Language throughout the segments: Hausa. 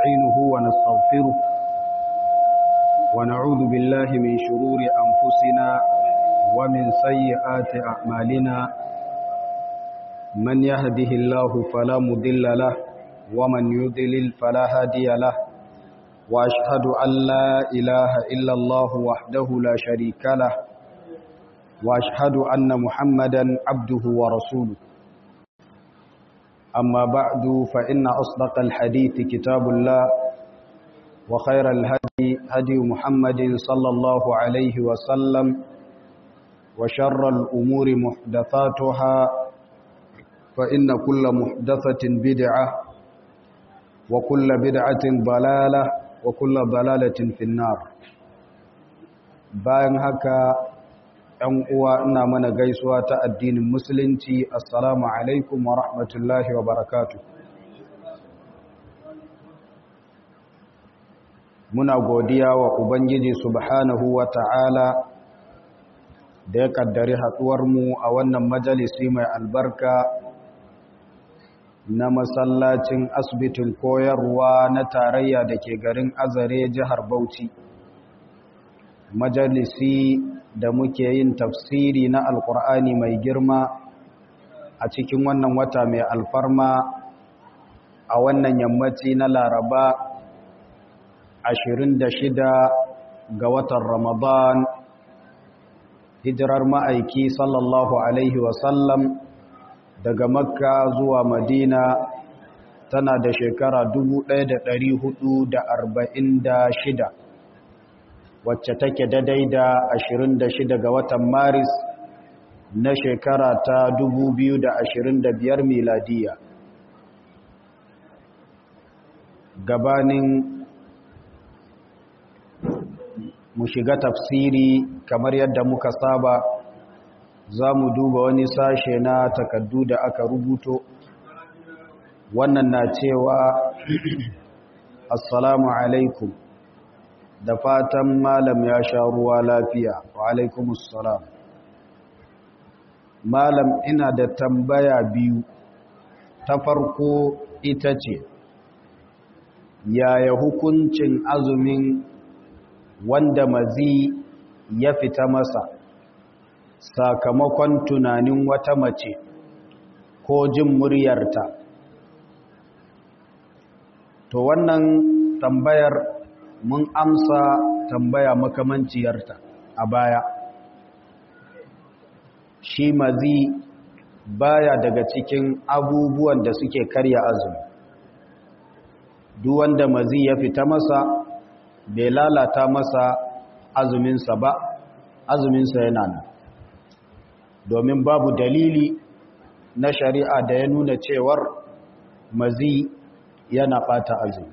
ونستعينه ونستغفره ونعوذ بالله من شرور أنفسنا ومن سيئات أعمالنا من يهده الله فلا مضل له ومن يضلل فلا هادي له وأشهد أن لا إله إلا الله وحده لا شريك له وأشهد أن محمدا عبده ورسوله أما بعد فإن أصدق الحديث كتاب الله وخير الهدي هدي محمد صلى الله عليه وسلم وشر الأمور محدثاتها فإن كل محدثة بدعة وكل بدعة ضلالة وكل ضلالة في النار bayan haka ‘yan uwa ina mana gaisuwa ta addinin musulunci assalamu alaikum wa rahmatullahi wa barakatu muna godiya wa ubangiji subhanahu wa ta'ala da ya kaddari mu a wannan majalisi mai albarka na masallacin asibitin koyarwa na tarayya da ke garin azare jihar bauchi majalisi da muke yin tafsiri na alkur'ani mai girma a cikin wannan wata mai alfarma a wannan yammaci na laraba 26 ga watan ramadan hijirar ma'aiki sallallahu alaihi wasallam daga makka zuwa madina tana da shekara 1446 wacce take daidai da 26 ga watan maris na shekara ta 2025 miladiya gabanin mu shiga tafsiri kamar yadda muka saba za mu duba wani sashe na takaddu da aka rubuto wannan na cewa assalamu alaikum da fatan malam ya sha ruwa lafiya wa alaikumussalam malam ina da tambaya biyu ta farko ita ce yaya hukuncin azumin wanda mazi ya fita masa sakamakon tunanin wata mace ko jin muryarta to wannan tambayar mun amsa tambaya makamanciyarta a baya shi mazi baya daga cikin abubuwan da suke karya azumi duk wanda mazi ya fita masa bai lalata masa azuminsa ba azuminsa yana nan domin babu dalili na shari'a da ya nuna cewar mazi yana ɓata azumi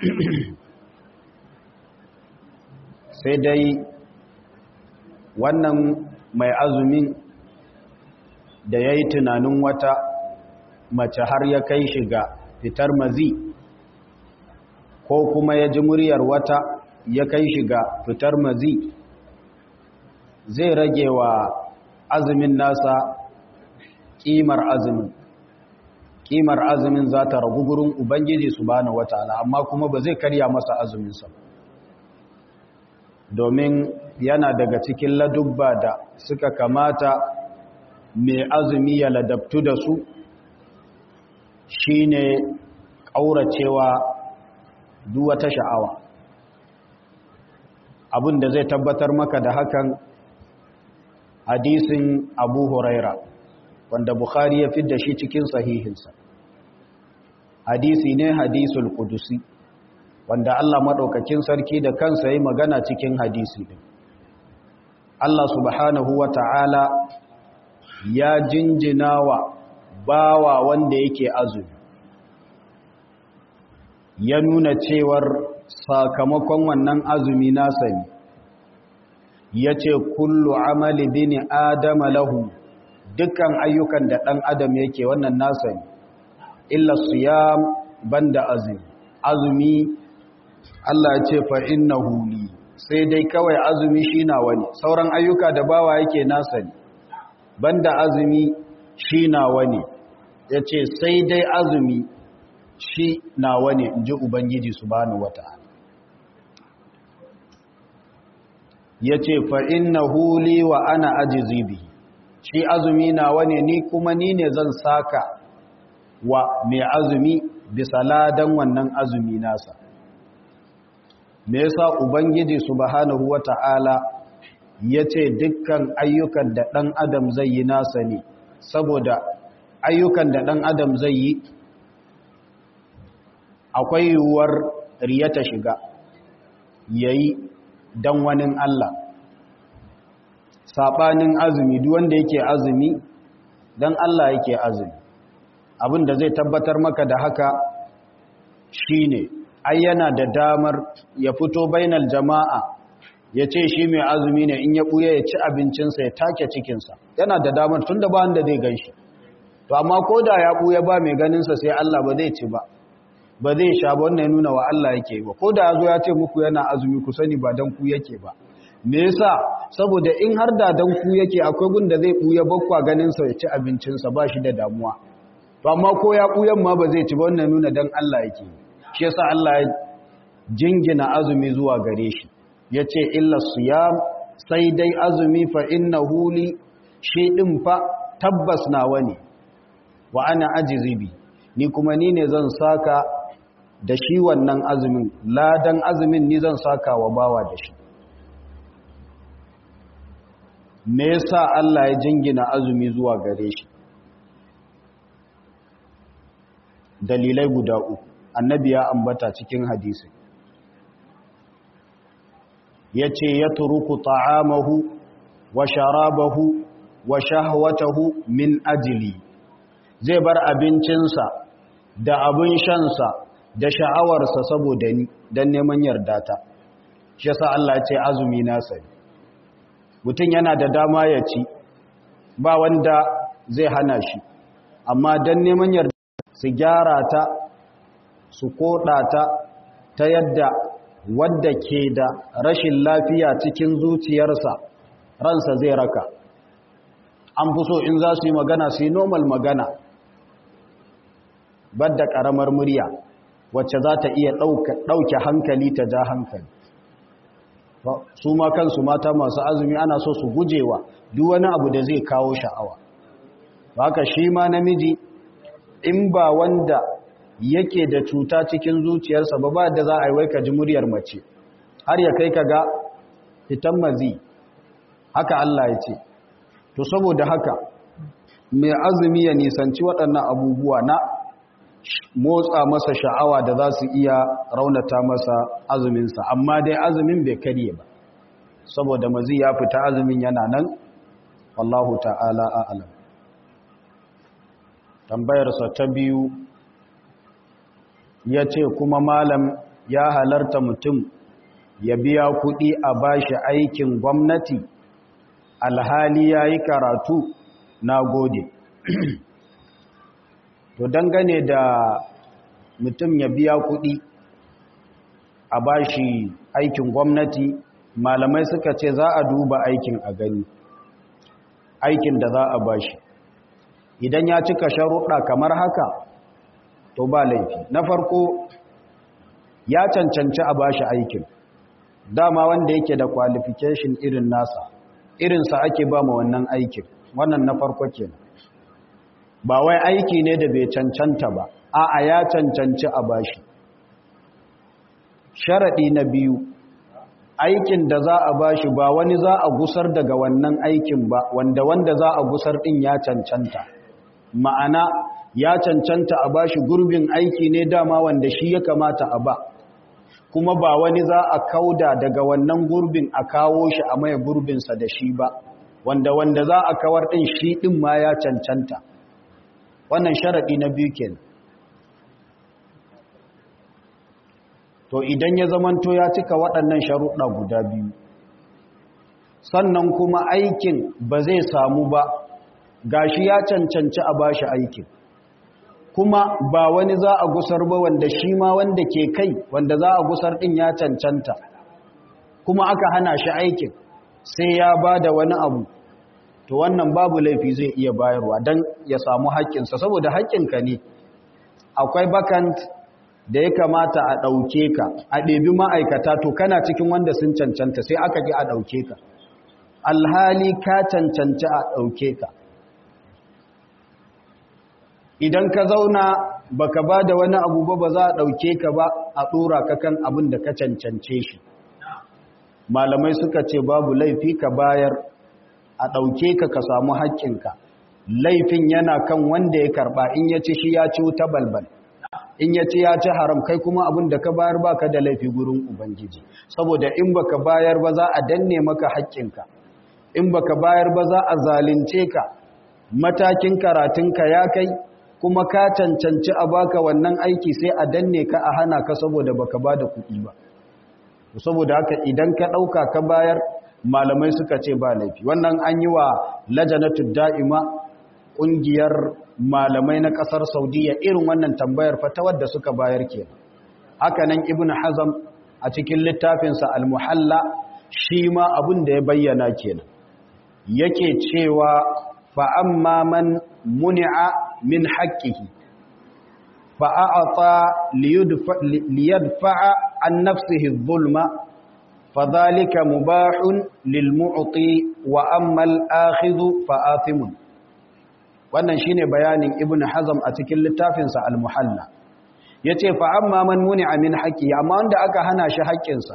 sai dai wannan mai azumin da ya yi tunanin wata mace har ya kai shiga fitar mazi ko kuma ya ji muryar wata ya kai shiga fitar mazi zai rage wa azumin nasa ƙimar azumin ƙimar azumin za ta ragu gurin ubangiji su bane wata amma kuma ba zai karya masa azuminsa ba domin yana daga cikin ladubba da suka kamata mai azumi ya ladabtu da su shine ƙauracewa duwata sha'awa abin da zai tabbatar maka da hakan hadisin abu huraira wanda bukhari ya fi da shi cikin sahihinsa hadisi ne hadisul kudusi wanda Allah maɗaukakin sarki da kansa yi magana cikin hadisi ɗin. Allah subhanahu wa ta'ala ya jinjina wa bawa wanda yake azumi, ya nuna cewar sakamakon wannan azumi nasa ne, ya ce kullu amali bini adama lahu dukkan ayyukan da ɗan adam yake wannan nasa ne, illa siyam banda azumi. Azumi Allah ce fa innahu li sai dai kawai azumi shi nawa ne sauran ayyuka da bawa yake nasa ne banda azumi shi nawa ne yace sai dai azumi shi nawa ne in ji ubangiji subhanahu wata'ala ya ce fa'in na huli wa ana ajizi bihi shi azumi nawa ne ni kuma ni ne zan saka wa mai azumi bisa ladan wannan azumi nasa me yasa ubangiji subhanahu wata'ala ya ce dukkan ayyukan da ɗan adam zai yi nasa ne saboda ayyukan da ɗan adam zai yi akwai yiwuwar riyata shiga yayi don wani Allah saɓanin azumi duk wanda yake azumi don Allah yake azumi abin da zai tabbatar maka da haka shine ai yana da damar ya fito bainal jama'a ya ce shi mai azumi ne in ya ɓuya ya ci abincinsa ya take cikinsa yana da damar tun da ba wanda zai gan shi to amma ko da ya ɓuya ba mai ganinsa sai Allah ba zai ci ba ba zai sha ba wannan ya nuna wa Allah yake ba ko da ya zo ya ce muku yana azumi ku sani ba dan ku yake ba me yasa saboda in har da dan ku yake akwai gun da zai ɓuya bakwa ganinsa ya ci abincinsa ba shi da damuwa to amma ko ya ɓuyan ma ba zai ci ba wannan nuna dan Allah yake shi yasa Allah ya jingina azumi zuwa gare shi ya ce illa siyam sai dai azumi fa inna huli shi ɗin fa tabbas nawa ne wa ana ajizibi ni kuma ni ne zan saka da shi wannan azumin ladan azumin ni zan saka wa bawa da shi me yasa Allah ya jingina azumi zuwa gare shi dalilai guda uku annabi ya ambata cikin hadisi ya ce ya turuku ta'amahu wa sharabahu wa shahwatahu min ajili zai bar abincinsa da abin shansa da sha'awarsa saboda ni don neman yardata shi yasa Allah ce azumi nasa mutum yana da dama ya ci ba wanda zai hana shi amma don neman yarda su gyara ta su koɗa ta ta yadda wadda ke da rashin lafiya cikin zuciyarsa ransa zai raka an fi so in za su yi magana su yi normal magana badda ƙaramar murya wacce za ta iya ɗauke hankali ta ja hankali su ma kansu mata masu azumi ana so su gujewa duk wani abu da zai kawo sha'awa haka shi ma namiji in ba wanda yake da cuta cikin zuciyarsa ba ba da za a yi wai ka ji muryar mace har ya kai ka ga fitan mazi haka Allah ya ce to saboda haka mai azumi ya nisanci waɗannan abubuwa na motsa masa sha'awa da za su iya raunata masa azuminsa amma dai azumin bai karye ba saboda mazi ya fita azumin yana nan wallahu ta'ala a'lam tambayarsa ta biyu ya ce kuma malam ya halarta mutum ya biya kuɗi a bashi aikin gwamnati alhali ya yi karatu na gode to dangane da mutum ya biya kuɗi a bashi aikin gwamnati malamai suka ce za a duba aikin a gani aikin da za a bashi idan ya cika sharuɗa kamar haka to ba laifi na farko ya cancanci a bashi aikin dama wanda yake da qualification irin nasa irinsa ake ba ma wannan aikin wannan na farko kenan ba wai aiki ne da bai cancanta ba a'a ya cancanci a bashi sharaɗi na biyu aikin da za a bashi ba wani za a gusar daga wannan aikin ba wanda wanda za a gusar ɗin ya cancanta ma'ana ya cancanta a bashi gurbin aiki ne dama wanda shi ya kamata a ba kuma ba wani za a kauda daga wannan gurbin a kawo shi a maye gurbinsa da shi ba wanda wanda za a kawar ɗin shi ɗin ma ya cancanta wannan sharaɗi na biyu kenan to idan ya zamanto ya cika waɗannan sharuɗa guda biyu sannan kuma aikin ba zai samu ba gashi ya cancanci a bashi aikin kuma ba wani za a gusar ba wanda shi ma wanda ke kai wanda za a gusar ɗin ya cancanta kuma aka hana shi aikin sai ya ba da wani abu to wannan babu laifi zai iya bayarwa don ya samu haƙƙinsa saboda haƙƙinka ne akwai bakant da ya kamata a ɗauke ka a ɗebi ma'aikata to kana cikin wanda sun cancanta sai aka ji a ɗauke ka alhali ka cancanci a ɗauke ka idan ka zauna baka ba da wani abu ba ba za a ɗauke ka ba a ɗora ka kan abin da ka cancance shi malamai suka ce babu laifi ka bayar a ɗauke ka ka samu haƙƙinka laifin yana kan wanda ya karɓa in ya ci shi ya ci wuta balbal in ya ci ya ci haram kai kuma abin da ka bayar ba ka da laifi gurin ubangiji saboda in baka bayar ba za a danne maka haƙƙinka in baka bayar ba za a zalunce ka matakin karatunka ya kai kuma ka cancanci a baka wannan aiki sai a danne ka a hana ka saboda baka ba da kuɗi ba saboda haka idan ka ɗauka ka bayar malamai suka ce ba laifi wannan an yi wa lajanatu da'ima ƙungiyar malamai na ƙasar saudiya irin wannan tambayar fatawar da suka bayar ke haka nan ibn hazam a cikin littafinsa al-muhalla shi ma abin da ya bayyana kenan yake cewa fa'amma man muni'a min haƙƙihi fa'a'ata liyadfa'a an nafsihi zulma فذلك مباح للمعطي واما الاخذ فآثم wannan shine bayanin ibnu hazm a cikin littafin sa al-muhalla yace fa amma man muni'a min haqqi amma wanda aka hana shi haƙƙin sa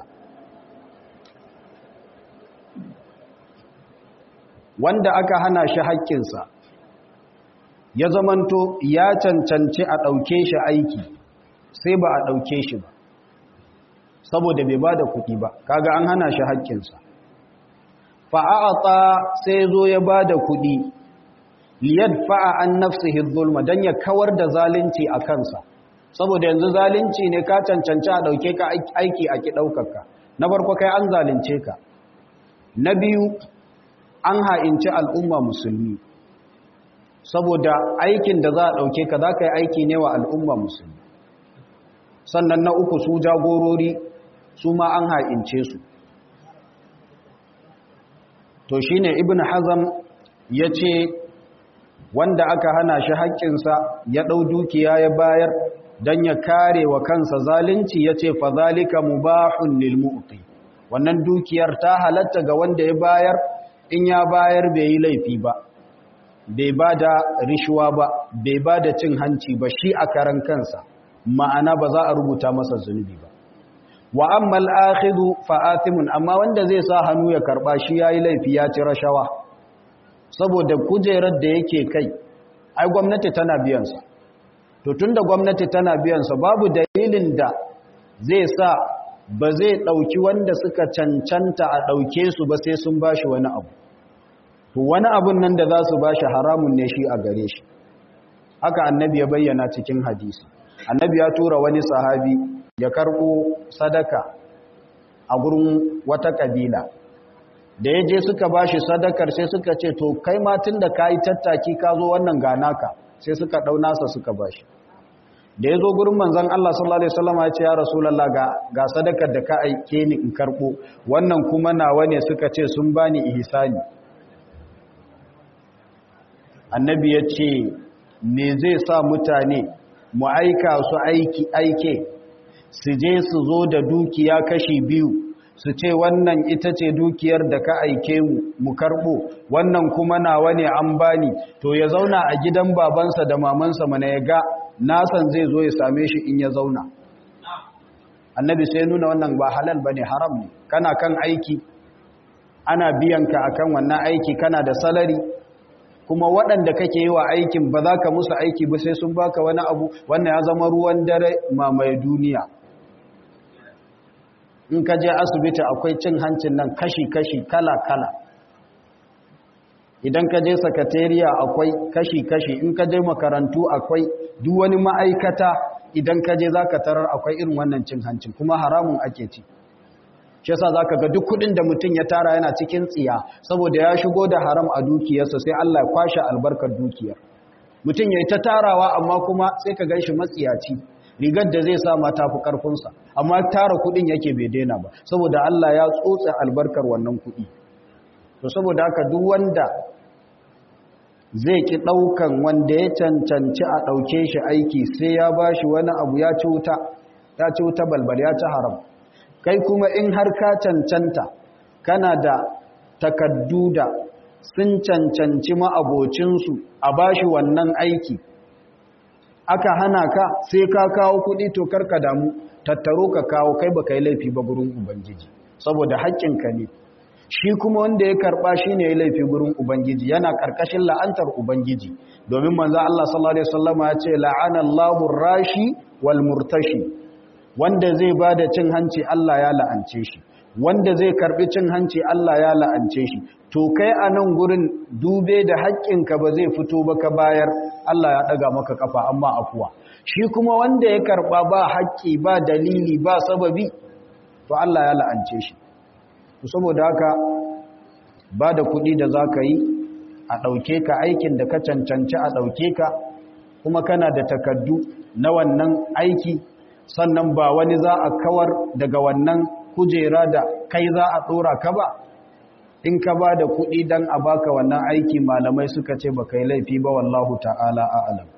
wanda aka hana shi haƙƙin sa ya zamanto ya cancanci a dauke shi aiki sai ba a dauke shi ba saboda bai ba da kuɗi ba kaga an hana shi haƙƙinsa fa'a'ata sai zo ya ba da kuɗi liyad fa'a an nafsihi zulma don ya kawar da zalunci a kansa saboda yanzu zalunci ne ka cancanci a ɗauke ka aiki a ki ɗaukaka na farko kai an zalunce ka na biyu an ha'inci al'umma musulmi saboda aikin da za a ɗauke ka za ka yi aiki ne wa al'umma musulmi sannan na uku su jagorori su ma an ha'ince su to shi ne ibn hazam ya ce wanda aka hana shi haƙƙinsa ya ɗau dukiya ya bayar don ya kare wa kansa zalunci ya ce fazalika mubahun lilmu'ti wannan dukiyar ta halatta ga wanda ya bayar in ya bayar bai yi laifi ba bai ba da rishuwa ba bai ba da cin hanci ba shi a karan kansa ma'ana ba za a rubuta masa zunubi ba wa amma al-akhidhu fa athimun amma wanda zai sa hannu ya karba shi yayi laifi ya ci rashawa saboda kujerar da yake kai ai gwamnati tana biyan sa to tunda gwamnati tana biyan sa babu dalilin da zai sa ba zai dauki wanda suka cancanta a dauke su ba sai sun bashi wani abu to wani abun nan da za su bashi haramun ne shi a gare shi haka annabi ya bayyana cikin hadisi annabi ya tura wani sahabi ya karbo sadaka a gurin wata kabila da ya je suka bashi sadakar sai suka ce to kai ma tunda kai tattaki ka zo wannan ganaka sai suka dau nasa suka bashi da ya zo gurin manzon Allah sallallahu alaihi wasallam ya ce ya rasulullah ga ga sadakar da ka aike ni in karbo wannan kuma nawa ne suka ce sun bani ihsani annabi ya ce me zai sa mutane mu aika su aiki aike su je su zo da dukiya kashi biyu su ce wannan ita ce dukiyar da ka aike mu mu karbo wannan kuma nawa ne an bani to ya zauna a gidan babansa da mamansa mana ya ga nasan zai zo ya same shi in ya zauna annabi sai nuna wannan ba halal bane haram ne kana kan aiki ana biyan ka akan wannan aiki kana da salari kuma waɗanda kake yi wa aikin ba za ka musu aiki ba sai sun baka wani abu wannan ya zama ruwan dare mamaye duniya in ka je asibiti akwai cin hancin nan kashi-kashi kala-kala idan ka je sakatariya akwai kashi-kashi in ka je makarantu akwai duk wani ma'aikata idan ka je za ka tarar akwai irin wannan cin hancin kuma haramun ake ci shi yasa za ka ga duk kudin da mutum ya tara yana cikin tsiya saboda ya shigo da haram a dukiyarsa sai Allah ya kwashe albarkar dukiyar mutum ya yi ta tarawa amma kuma sai ka gan shi matsiyaci rigar da zai sa ma tafi karfinsa amma tara kudin yake bai daina ba saboda Allah ya tsotse albarkar wannan kudi to saboda haka duk wanda zai ki ɗaukan wanda ya cancanci a ɗauke shi aiki sai ya ba shi wani abu ya ci wuta ya ci wuta balbal ya ci haram kai kuma in har ka cancanta kana da takaddu da sun cancanci ma'abocinsu a ba shi wannan aiki aka hana ka sai ka kawo kuɗi to karka damu tattaro ka kawo kai ba yi laifi ba gurin ubangiji saboda haƙƙinka ne shi kuma wanda ya karɓa shi ne ya laifi gurin ubangiji yana ƙarƙashin la'antar ubangiji domin manzo Allah sallallahu alaihi wasallama ya ce la'ana Allahu rashi wal murtashi wanda zai bada cin hanci Allah ya la'ance shi wanda zai karbi cin hanci Allah ya la'ance shi to kai a nan gurin dube da haƙƙinka ba zai fito ba ka bayar Allah ya ɗaga maka kafa amma afuwa shi kuma wanda ya karɓa ba haƙƙi ba dalili ba sababi to Allah ya la'ance shi saboda haka ba da kuɗi da za ka yi a ɗauke ka aikin da ka cancanci a ɗauke ka kuma kana da takaddu na wannan aiki sannan ba wani za a kawar daga wannan kujera da kai za a ɗora ka ba in ka ba da kuɗi don a baka wannan aiki malamai suka ce ba kai laifi ba wallahu ta'ala a'alam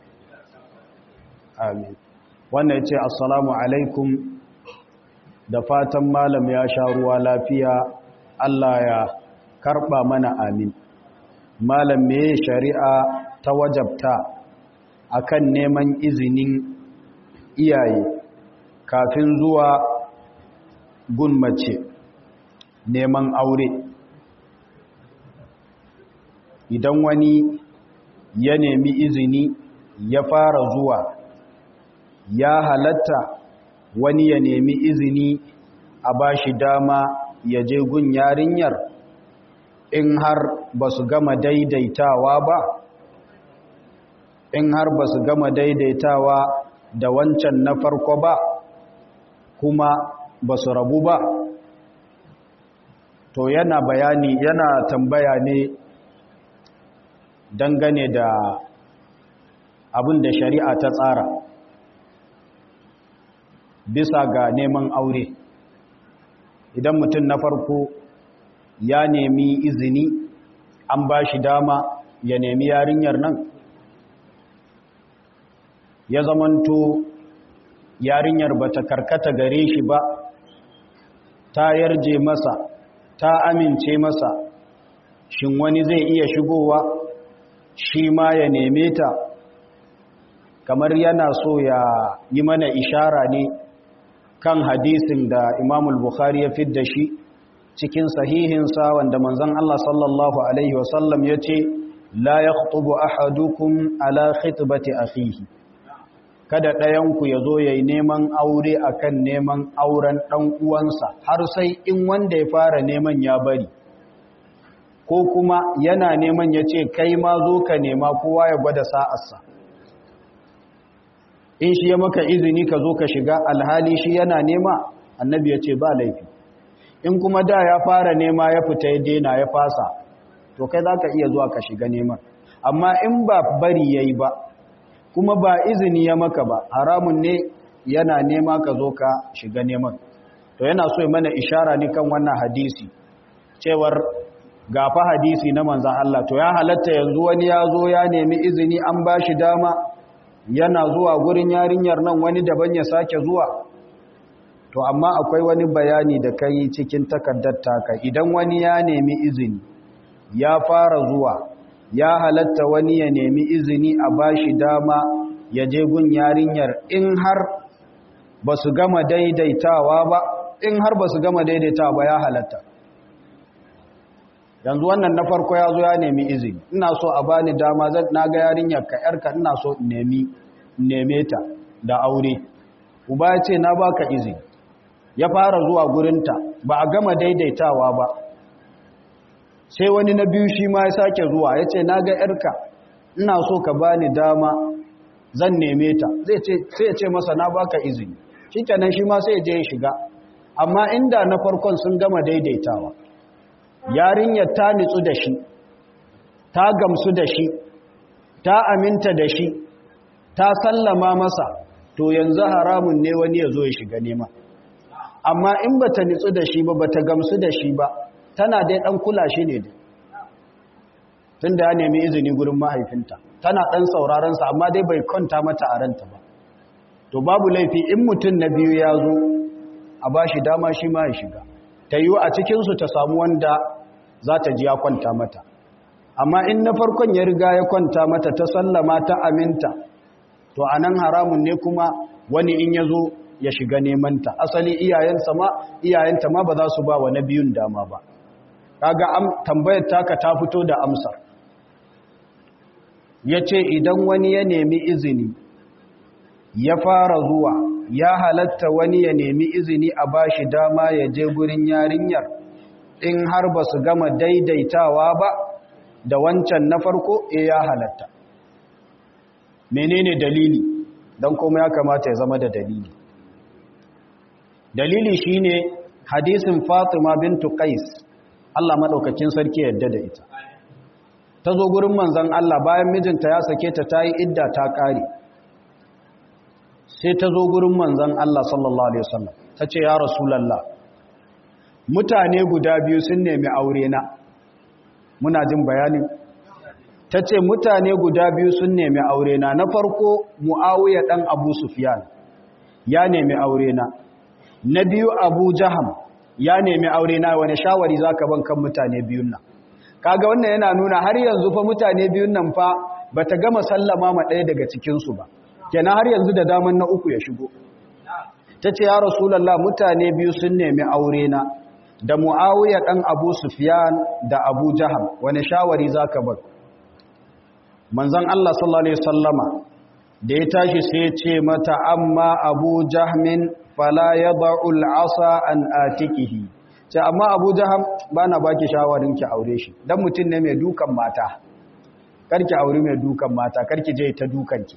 amin wannan ya ce assalamu alaikum da fatan malam ya sha ruwa lafiya Allah ya karɓa mana amin malam me shari'a ta wajabta akan neman izinin iyaye kafin zuwa gun mace neman aure idan wani ya nemi izini ya fara zuwa ya halatta wani ya nemi izini a bashi dama ya je gun yarinyar in har ba su gama daidaitawa ba in har ba su gama daidaitawa da wancan na farko ba kuma ba su rabu ba to yana bayani yana tambaya ne dangane da abin da shari'a ta tsara bisa ga neman aure idan mutum na farko ya nemi izini an ba shi dama ya nemi yarinyar nan ya zamanto yarinyar ba ta karkata gare shi ba ta yarje masa ta amince masa shin wani zai iya shigowa shi ma ya neme ta kamar yana so ya yi mana ishara ne kan hadisin da imamul bukhari ya fidda shi cikin sahihinsa wanda manzon Allah sallallahu alaihi wasallam ya ce la yakhtubu ahadukum ala khitbati akhihi kada ɗayanku ya zo ya yi neman aure akan neman auren ɗan uwansa har sai in wanda ya fara neman ya bari ko kuma yana neman ya ce kai ma zo ka nema kowa ya gwada sa'arsa in shi ya maka izini ka zo ka shiga alhali shi yana nema annabi ya ce ba laifi in kuma da ya fara nema ya fita ya dena ya fasa to kai za ka iya zuwa ka shiga neman amma in ba bari ya yi ba kuma ba izini ya maka ba haramun ne yana nema ka zo ka shiga neman to yana so mana ishara ne kan wannan hadisi cewar gafa hadisi na manzan Allah to ya halatta yanzu wani ya zo ya nemi izini an ba shi dama yana zuwa gurin yarinyar nan wani daban ya sake zuwa to amma akwai wani bayani da kai cikin takardar taka idan wani ya nemi izini ya fara zuwa ya halatta wani ya nemi izini a bashi dama ya je gun yarinyar in har ba su gama daidaitawa ba in har ba su gama daidaitawa ba ya halatta yanzu wannan na farko ya zo ya nemi izini ina so a bani dama zan na ga yarinyar ka yarka ina so nemi neme ta da aure uba ya ce na baka izini ya fara zuwa gurinta ba a gama daidaitawa ba sai wani na biyu shi ma ya sake zuwa ya ce na ga ‘yarka ina so ka bani dama zan neme ta sai ya ce masa na baka izini shi kenan shi ma sai ya je ya shiga amma inda na farkon sun gama daidaitawa yarinyar ta nitsu da shi ta gamsu da shi ta aminta da shi ta sallama masa to yanzu haramun ne wani ya zo ya shiga nema amma in ba ta nitsu da shi ba ba ta gamsu da shi ba tana dai ɗan kula shi ne dai tunda ya nemi izini gurin mahaifinta tana ɗan saurarensa amma dai bai kwanta mata a ranta ba to babu laifi in mutum na biyu ya zo a ba shi dama shi ma ya shiga ta yiwu a cikinsu ta samu wanda za ta ji ya kwanta mata amma in na farkon ya riga ya kwanta mata ta sallama ta aminta to a nan haramun ne kuma wani in ya zo ya shiga nemanta asali iyayensa ma iyayenta ma ba za su ba wa na biyun dama ba kaga tambayar taka ta fito da amsar ya ce idan wani ya nemi izini ya fara zuwa ya halatta wani ya nemi izini a bashi dama ya je gurin yarinyar in har ba su gama daidaitawa ba da wancan na farko e ya halatta menene dalili don kuma ya kamata ya zama da dalili dalili shine hadisin fatima bintu qais Allah madaukakin sarki yadda da ita ta zo gurin manzon Allah bayan mijinta ya sake ta tayi idda ta kare sai ta zo gurin manzon Allah sallallahu alaihi wasallam tace ya rasulullah mutane guda biyu sun nemi aure na muna jin bayanin tace mutane guda biyu sun nemi aure na na farko muawiya dan abu sufyan ya nemi aure na na biyu abu jaham ya nemi aure na wani shawari za ka ban kan mutane biyun nan kaga wannan yana nuna har yanzu fa mutane biyun nan fa ba ta gama sallama ma ɗaya daga cikinsu ba kenan har yanzu da daman na uku ya shigo ta ce ya rasulallah mutane biyu sun nemi aure na da mu'awiya ɗan abu sufyan da abu jaham wani shawari za ka ban manzan allah sallallahu alaihi sallama da ya tashi sai ce mata amma abu jahmin fala ya ba'ul asa an atikihi ce amma abu jaham ba na baki shawarin ki aure shi don mutum ne mai dukan mata karki aure mai dukan mata karki je ta dukanki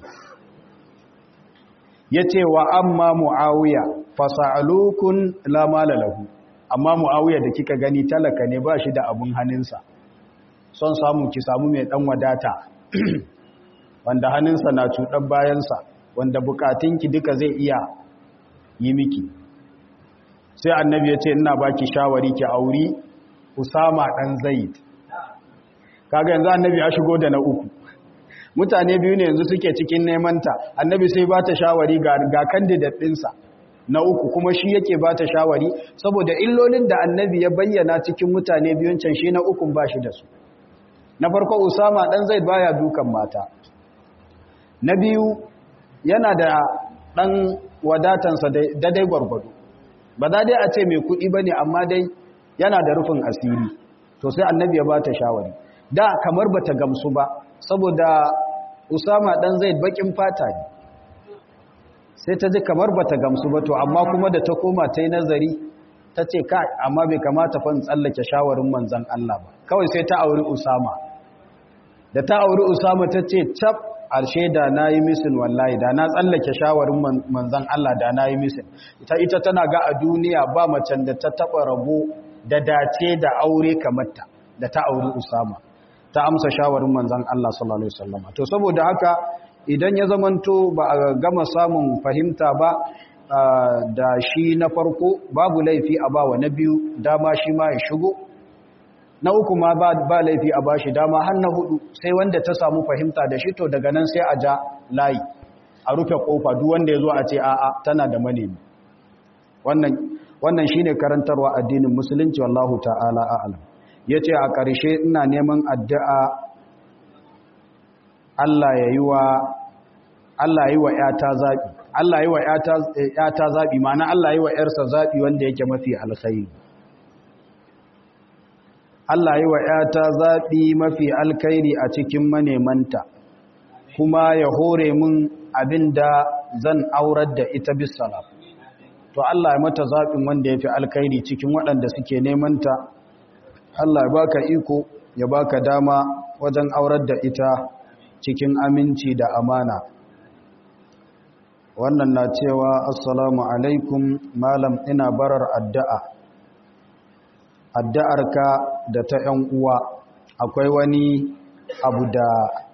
ya ce wa amma mu'awiya fasa'alukun lamala lahu amma mu'awiya da kika gani talaka ne ba shi da abun hannunsa son samu ki samu mai dan wadata wanda hannunsa na cuɗar bayansa wanda bukatunki duka zai iya yi miki sai annabi ya ce ina baki shawari ki auri usama dan zaid kaga yanzu annabi ya shigo da na uku mutane biyu ne yanzu suke cikin neman ta annabi sai ba ta shawari ga ga candidate ɗinsa na uku kuma shi yake ba ta shawari saboda illolin da annabi ya bayyana cikin mutane biyun can shi na ukun ba shi da su na farko usama dan zaid baya dukan mata na biyu yana da ɗan wadatansa daidai gwargwado ba za dai a ce mai kuɗi ba ne amma dai yana da rufin asiri to sai annabi ya ba ta shawari da kamar ba ta gamsu ba saboda usama ɗan zai baƙin fata ne sai ta ji kamar ba ta gamsu ba to amma kuma da ta koma ta yi nazari ta ce ka amma bai kamata fa in tsallake shawarin manzan Allah ba kawai sai ta auri usama da ta auri usama ta ce cap arshe da na yi misin wallahi da na tsallake shawarin manzan Allah da na yi misin ita ita tana ga a duniya ba macen da ta taɓa rabo da dace da aure kamarta da ta auri usama ta amsa shawarin manzan Allah sallallahu alaihi wasallam to saboda haka idan ya zamanto ba a gama samun fahimta ba da shi na farko babu laifi a bawa na biyu dama shi ma ya shigo na uku ma ba, ba laifi a bashi dama har na hudu sai wanda ta samu fahimta da shi to daga nan sai a ja layi a rufe kofa duk wanda ya zo a ce a'a tana da manemi wannan wannan shine karantarwa addinin musulunci wallahu ta'ala a'lam yace a ƙarshe ina neman addu'a Allah ya yi wa Allah yi wa ‘yata zaɓi, Allah yi wa ‘yata zaɓi, mana Allah yi wa ‘yarsa zaɓi wanda yake mafi alkhairi. Allah yi wa ‘yata zaɓi mafi alkhairi a cikin manemanta, kuma ya hore mun abin da zan aurar da ita bisala. To Allah ya mata zaɓin wanda ya fi alkhairi cikin waɗanda suke nemanta, Allah ya baka iko, ya baka dama wajen aurar da ita cikin aminci da amana. wannan na cewa assalamu alaikum malam ina barar addu'a addu'arka da ta ‘yan uwa akwai wani abu da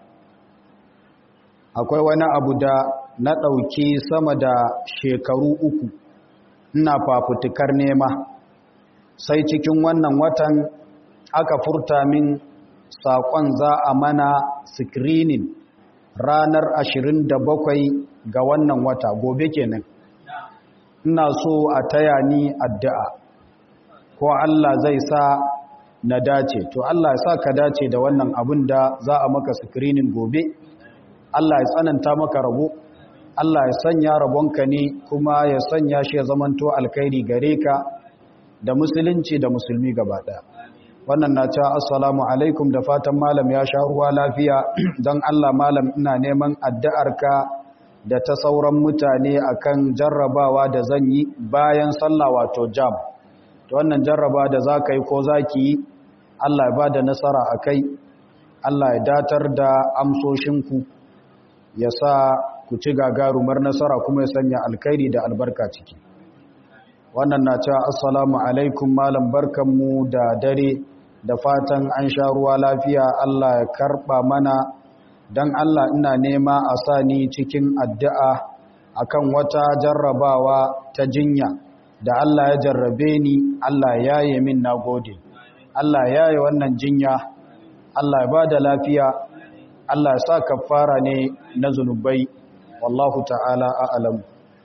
akwai wani abu da na ɗauki sama da shekaru uku ina fafutukar nema sai cikin wannan watan aka furta min saƙon za a mana screening ranar 27 ga wannan wata gobe kenan ina so a taya ni addu'a ko Allah zai sa na dace to Allah ya sa ka dace da wannan abin da za a maka screening gobe Allah ya tsananta maka rabo Allah ya sanya rabonka ne kuma ya sanya shi ya zamanto alkhairi gare ka da musulunci da musulmi gaba ɗaya wannan na cewa assalamu alaikum da fatan malam ya sha ruwa lafiya don Allah malam ina neman addu'arka da ta sauran mutane akan jarrabawa da zan yi bayan sallah wato jam to wannan jarraba da za ka yi ko za ki yi Allah ya ba da nasara a kai Allah ya datar da amsoshinku ya sa ku ci gagarumar nasara kuma ya sanya alkhairi da albarka ciki wannan na cewa assalamu alaikum malam barkanmu da dare da fatan an sha ruwa lafiya Allah ya karba mana don Allah ina nema a sa ni cikin addu'a akan wata jarrabawa ta jinya da Allah ya jarrabe ni Allah ya yi min na gode Allah ya yi wannan jinya Allah ya ba da lafiya Allah ya sa kafara ne na zunubai wallahu ta'ala a'alam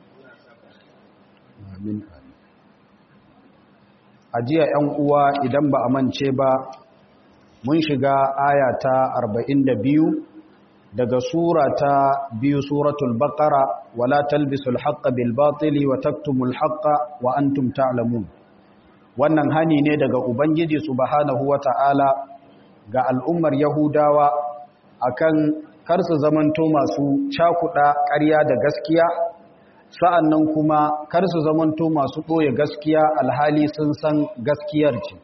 amin a jiya ‘yan uwa idan ba a mance ba mun shiga aya ta 42 daga sura ta biyu suratul baqara wala talbisul haqqa bil batili wa taktumul haqqa wa antum ta'lamun wannan hani ne daga ubangiji subhanahu wata'ala ga al'ummar yahudawa akan kar su zamanto masu cakuɗa ƙarya da gaskiya sa'an nan kuma kar su zamanto masu ɓoye gaskiya alhali sun san gaskiyar ce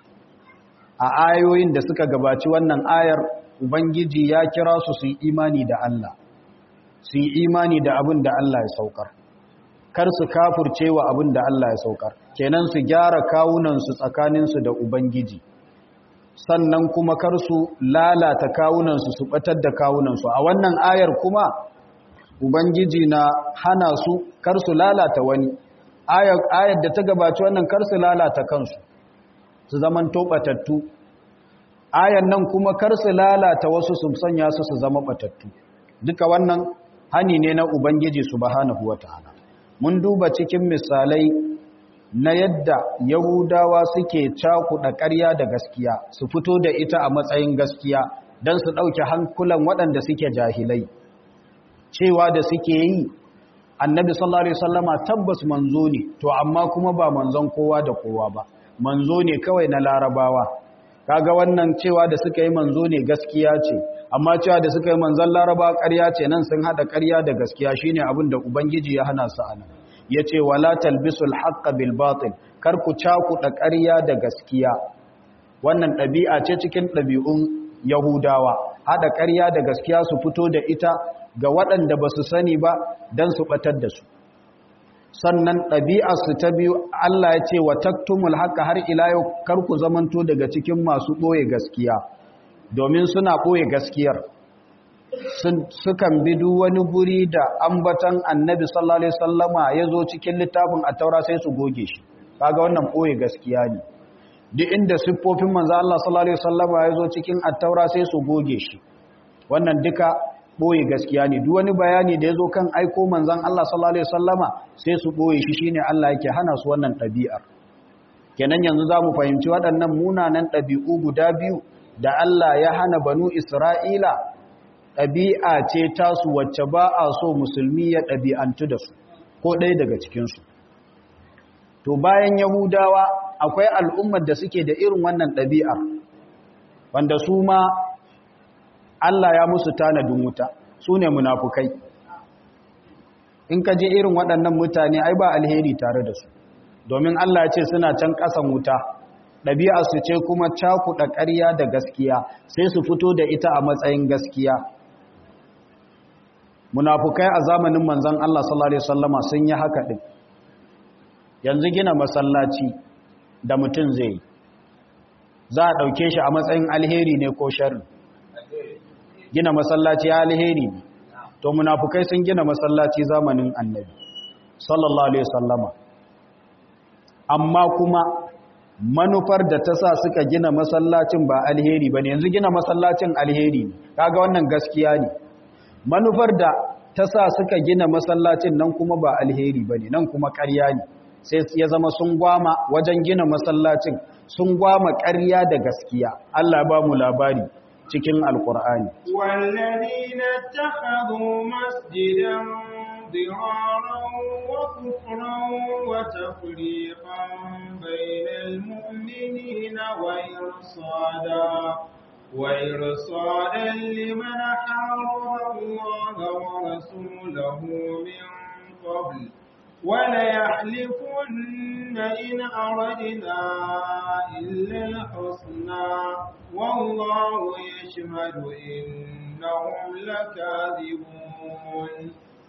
a ayoyin da suka gabaci wannan ayar ubangiji ya kira su su yi imani da Allah su yi imani da abin da Allah ya saukar kar su kafurce wa abin da Allah ya saukar kenan su gyara kawunansu tsakaninsu da ubangiji sannan kuma kar su lalata kawunansu su batar da kawunansu a wannan ayar kuma ubangiji na hana su kar su lalata wani ayar da ta gabaci wannan kar su lalata kansu su zaman tobatattu ayan nan kuma kar su lalata wasu su sanya su su zama batattu duka wannan hani ne na ubangiji subhanahu wataala mun duba cikin misalai na yadda yahudawa suke cakuɗa ƙarya da gaskiya su fito da ita a matsayin gaskiya don su ɗauke hankulan waɗanda suke jahilai cewa da suke yi annabi sallallahu alaihi wasallama tabbas manzo ne to amma kuma ba manzon kowa da kowa ba manzo ne kawai na larabawa kaga wannan cewa da suka yi manzo ne gaskiya ce amma cewa da suka yi manzon larabawa ƙarya ce nan sun hada ƙarya da gaskiya shine abin da ubangiji ya hana su anan yace wala talbisul haqqa bil batil kar ku cakuɗa ƙarya da gaskiya wannan ɗabi'a ce cikin ɗabi'un yahudawa hada ƙarya da gaskiya su fito da ita ga waɗanda ba su sani ba don su ɓatar da su sannan ɗabi'arsu ta biyu Allah ya ce wa taktumul haka har ila yau karku zamanto daga cikin masu ɓoye gaskiya domin suna ɓoye gaskiyar sukan bi duk wani guri da ambatan annabi sallallahu alaihi sallama ya zo cikin littafin a taura sai su goge shi kaga wannan ɓoye gaskiya ne duk inda siffofin manzo Allah sallallahu alaihi sallama ya zo cikin attaura sai su goge shi wannan duka ɓoye gaskiya ne duk wani bayani da ya zo kan aiko manzan Allah sallallahu Alaihi wasallama sai su ɓoye shi shine Allah yake hana su wannan ɗabi'ar kenan yanzu za mu fahimci waɗannan munanan ɗabi'u guda biyu da Allah ya hana banu Isra'ila ɗabi'a ce tasu wacce ba a so musulmi ya ɗabi'antu da su ko ɗaya daga cikinsu to bayan yahudawa akwai al'ummar da suke da irin wannan ɗabi'ar wanda su ma Allah ya musu tanadin wuta su ne munafukai in ka je irin waɗannan mutane ai ba alheri tare da su domin Allah ya ce suna can ƙasan wuta ɗabi'arsu ce kuma cakuɗa ƙarya da gaskiya sai su fito da ita a matsayin gaskiya munafukai a zamanin manzon Allah sallallahu alaihi wasallama sun yi haka ɗin yanzu gina masallaci da mutum zai yi za a ɗauke shi a matsayin alheri ne ko sharri gina masallaci ya alheri ne to munafukai sun gina masallaci zamanin annabi sallallahu alaihi wasallama amma kuma manufar da ta sa suka gina masallacin ba alheri ba ne yanzu gina masallacin alheri ne kaga wannan gaskiya ne manufar da ta sa suka gina masallacin nan kuma ba alheri ba ne nan kuma ƙarya ne sai ya zama sun gwama wajen gina masallacin sun gwama ƙarya da gaskiya Allah ba mu labari cikin alkur'ani wallazina takhadhu masjidan ضرارا وكفرا وتفريقا بين المؤمنين وإرصادا وإرصادا لمن حارب الله ورسوله من قبل وليحلفن إن أردنا إلا الحسنى والله يشهد إنهم لكاذبون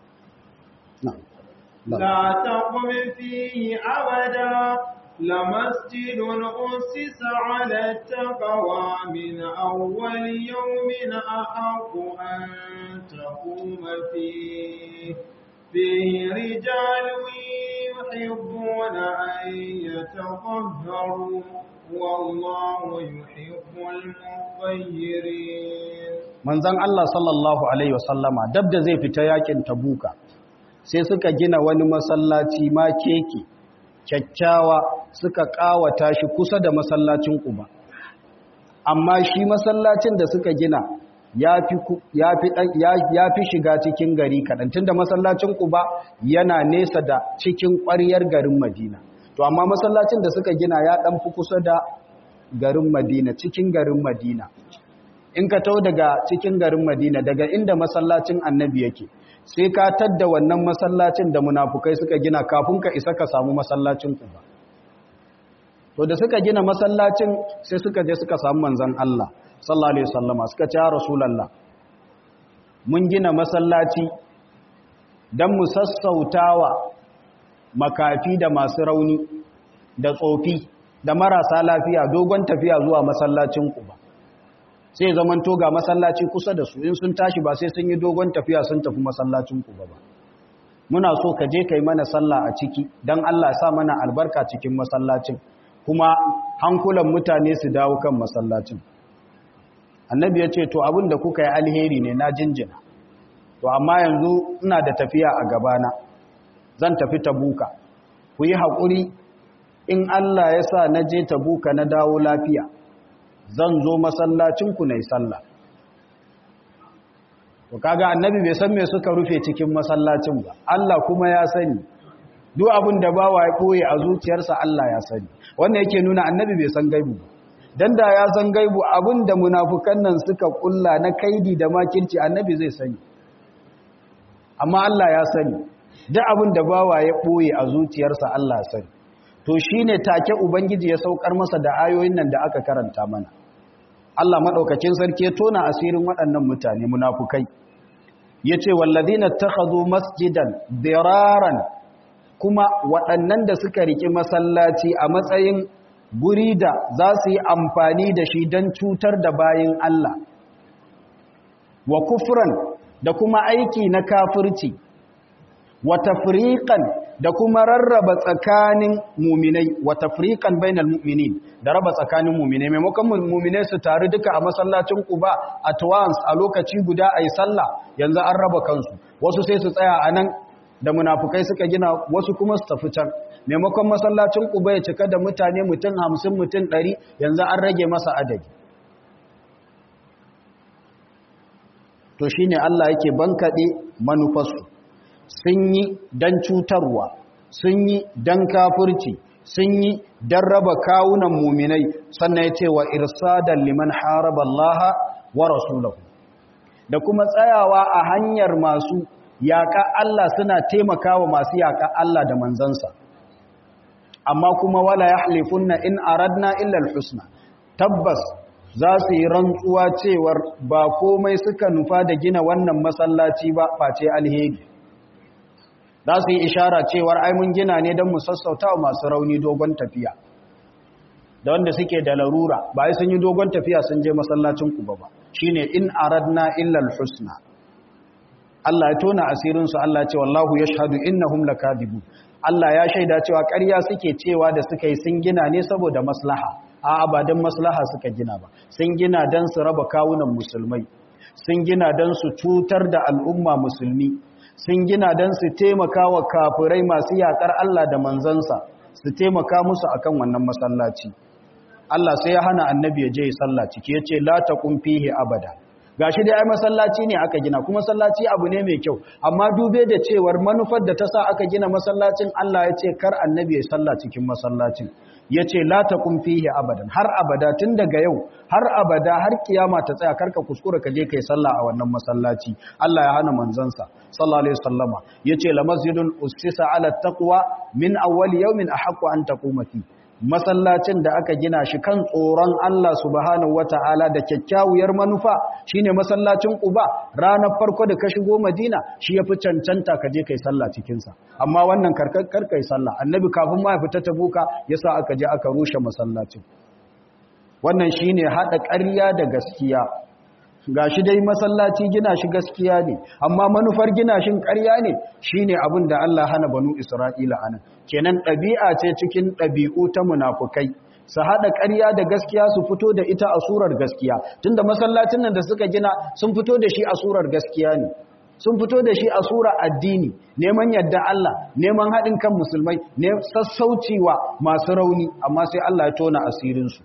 لا تقم فيه أبدا لمسجد أسس على التقوى من أول يوم أحق أن تقوم فيه فيه رجال يحبون أن يتطهروا والله يحب المطهرين manzon Allah sallallahu alaihi wasallama dab da zai fita yakin tabuka sai suka gina wani masallaci ma keke kyakkyawa suka kawata shi kusa da masallacin Quba amma shi masallacin da suka gina ya fi shiga cikin gari kaɗan tunda masallacin Quba yana nesa da cikin ƙwaryar garin Madina to amma masallacin da suka gina ya ɗan fi kusa da garin Madina cikin garin Madina in ka tau daga cikin garin Madina daga inda masallacin annabi yake sai ka tadda wannan masallacin da munafukai suka gina kafin ka isa ka samu masallacin Quba to da suka gina masallacin sai suka je suka samu manzon Allah sallallahu alaihi wasallama suka ce ya rasulullah mun gina masallaci dan mu sassautawa makafi da masu rauni da tsofi da marasa lafiya dogon tafiya zuwa masallacin Quba sai zaman to ga masallaci kusa da su in sun tashi ba sai sun yi dogon tafiya sun tafi masallacin Quba ba muna so ka je kai mana sallah a ciki dan Allah ya sa mana albarka cikin masallacin kuma hankulan mutane su dawo kan masallacin annabi ya ce to abin da kuka yi alheri ne na jinjina to amma yanzu ina da tafiya a gabana zan tafi tabuka ku yi haƙuri in Allah ya sa na je tabuka na dawo lafiya zan zo masallacinku na yi sallah to kaga annabi bai san me suka rufe cikin masallacin ba Allah kuma ya sani duk abin da bawa ya ɓoye a zuciyarsa Allah ya sani wannan yake nuna annabi bai san gaibu ba dan da ya san gaibu abin da munafukan nan suka kulla na kaidi da makirci annabi zai sani amma Allah ya sani duk abin da bawa ya ɓoye a zuciyarsa Allah ya sani to shine take ubangiji ya saukar masa da ayoyin nan da aka karanta mana Allah madaukakin sarki ya tona asirin waɗannan mutane munafukai yace walladina takhadhu masjidan diraran kuma waɗannan da suka riki masallaci a matsayin guri da za su yi amfani da shi don cutar da bayin Allah wa kufran da kuma aiki na kafirci wa tafriqan da kuma rarraba tsakanin muminai wa tafriqan bainal mu'minin da raba tsakanin muminai maimakon muminai su taru duka a masallacin Quba at once a lokaci guda ayi sallah yanzu an raba kansu wasu sai su tsaya a nan da munafukai suka gina wasu kuma su tafi can maimakon masallacin Quba ya cika da mutane mutum 50 mutum 100 yanzu an rage masa adadi to shine Allah yake bankade manufarsu sun yi dan cutarwa sun yi dan kafirci sun yi dan raba kawunan muminai sannan yace wa irsadan liman haraba Allah wa rasulahu da kuma tsayawa a hanyar masu yaƙa Allah suna taimakawa masu yaƙa Allah da manzansa amma kuma wala yahlifunna in aradna illa alhusna tabbas za su yi rantsuwa cewar ba komai suka nufa da gina wannan masallaci ba face alheri za su yi ishara cewar ai mun gina ne don mu sassauta wa masu rauni dogon tafiya da wanda suke da larura ba ai sun yi dogon tafiya sun je masallacin ku ba shine in aradna illa alhusna Allah ya tona asirin su Allah ya ce wallahu yashhadu innahum lakadibun Allah ya shaida cewa ƙarya suke cewa da suka yi sun gina ne saboda maslaha a abadan maslaha suka gina ba sun gina don su raba kawunan musulmai sun gina don su cutar da al'umma musulmi sun gina don su taimaka wa kafirai masu yaƙar Allah da manzansa su taimaka musu akan wannan masallaci Allah sai ya hana annabi ya je ya salla ciki ya ce la taqum fihi abada gashi dai ai masallaci ne aka gina kuma masallaci abu ne mai kyau amma dube da cewar manufar da ta sa aka gina masallacin Allah ya ce kar annabi ya salla cikin masallacin ya ce la taqum fihi abadan har abada tun daga yau har abada har kiyama ta tsaya karka kuskura ka je kai sallah a wannan masallaci Allah ya hana manzansa sallallahu alaihi wasallama yace la masjidun ussisa ala taqwa min awwal yawmin ahqqu an taquma fi masallacin da aka gina shi kan tsoron Allah subhanahu wata'ala da kyakkyawar manufa shine masallacin Quba ranar farko da ka shigo Madina shi yafi cancanta ka je kai sallah cikin sa amma wannan karkar kai sallah annabi kafin ma ya fita Tabuka yasa aka je aka rushe masallacin wannan shine hada ƙarya da gaskiya gashi dai masallaci gina shi gaskiya ne amma manufar gina shin ƙarya ne shine abin da Allah hana banu Isra'ila anan kenan ɗabi'a ce cikin ɗabi'u ta munafukai su haɗa ƙarya da gaskiya su fito da ita a surar gaskiya tunda masallacin nan da suka gina sun fito da shi a surar gaskiya ne sun fito da shi a sura addini neman yadda Allah neman haɗin kan musulmai ne sassauciwa masu rauni amma sai Allah ya tona asirinsu